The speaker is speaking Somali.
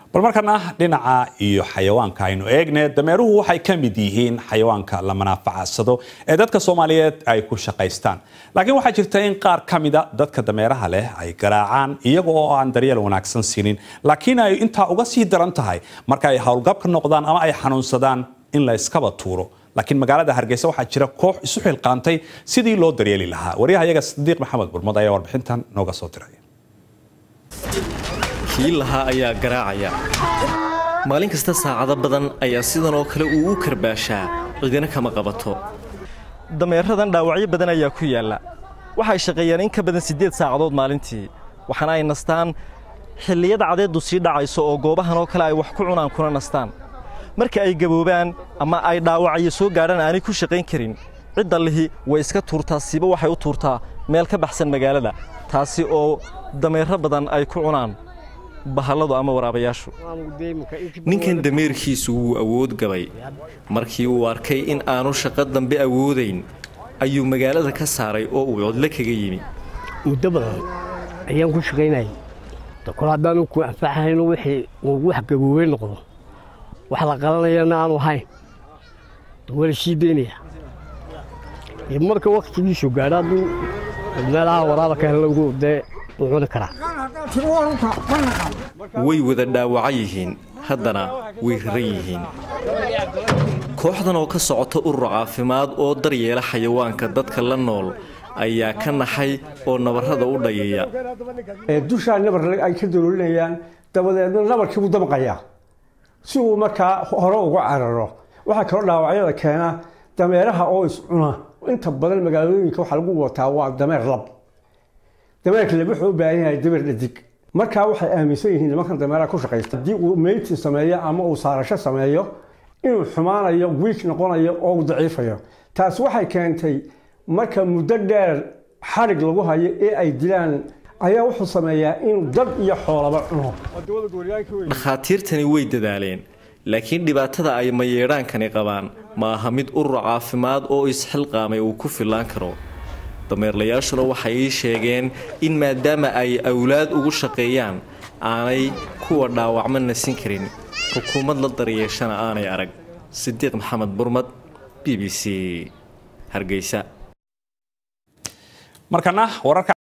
bal markana dhinaca iyo xayawaanka aynu eegne dameeruhu waxay ka mid yihiin xayawaanka la manaafacadsado ee dadka soomaaliyeed ay ku shaqaystaan laakiin waxaa jirta in qaar ka mida dadka dameeraha leh ay garaacaan iyaga oo aan daryeel wanaagsan siinin laakiin ay intaa uga sii daran tahay marka ay howlgabka noqdaan ama ay xanuunsadaan in la iskaba tuuro laakiin magaalada hargeysa waxaa jira koox isu xilqaantay sidii loo daryeeli lahaa waryaha iyaga sadiiq maxamed burmad ayaa warbixintan nooga soo diray kii lahaa ayaa garaacaya maalin kasta saacado badan ayaa sidan oo kale uu u karbaashaa cidina kama qabato dameeradan dhaawacyo badan ayaa ku yaalla waxay shaqeeyaan in ka badan siddeed saacadood maalintii waxaana ay nastaan xilliyada cadeeddu sii dhacayso oo goobahan oo kale ay wax ku cunaan kuna nastaan marka ay gaboobaan ama ay dhaawacyo soo gaadhaan aanay ku shaqayn karin cidda lihi way iska tuurtaa siiba waxay u tuurtaa meel ka baxsan magaalada taasi oo dameero badan ay ku cunaan bahalladu ama waraabayaashu ninkan dameerkiisu wuu awood gabay markii uu arkay in aanu shaqo dambe awoodayn ayuu magaalada ka saaray oo uu codlo kaga yimi muddo badan ayaan ku shaqaynayay kol haddaanu ku anfaxayno wixii uu wax gaboobey noqdo wax la qalanayana aanu ahayn wala sii daynaya marka wakhtigiisu gaadho hadduu meelaha waraaba ka helowgu dee wuu cuni karaa way wada dhaawaca yihiin haddana way raran yihiin kooxdan oo ka socota urur caafimaad oo daryeela xayawaanka dadka la nool ayaa ka naxay oo nabarrada u dhayaya dushaa nabar ay ka dalolinayaan dabadeedna nabarkii buu damqayaa si uu markaa hore uga cararo waxaa kaloo dhaawacyada keena dameeraha oo iscuna inta badan magaalooyinka waxaa lagu wataa waa dameer lab dameerka lab wuxuu u baahan yahay dameer dhadig markaa waxay aaminsan yihiin nimankan dameeraha ku shaqaysta haddii uu meyti sameeyo ama uu saarasho sameeyo inuu xumaanayo wiik noqonayo oo uu daciifayo taas waxay keentay marka muddo dheer xarig lagu hayo ee ay dilaan ayaa wuxuu sameeyaa inuu dad iyo xoolaba cuno dhakhaatiirtani way dadaaleen laakiin dhibaatada ay mayeedhaankani qabaan ma aha mid urur caafimaad oo isxilqaamay uu ku fillaan karo dameerlayaashuna waxay ii sheegeen in maadaama ay awlaad ugu shaqeeyaan aanay kuwa dhaawacma nasin karin xukuumad la daryeeshana aanay arag sidiiq maxamed burmad b b c hargeysa markana wararka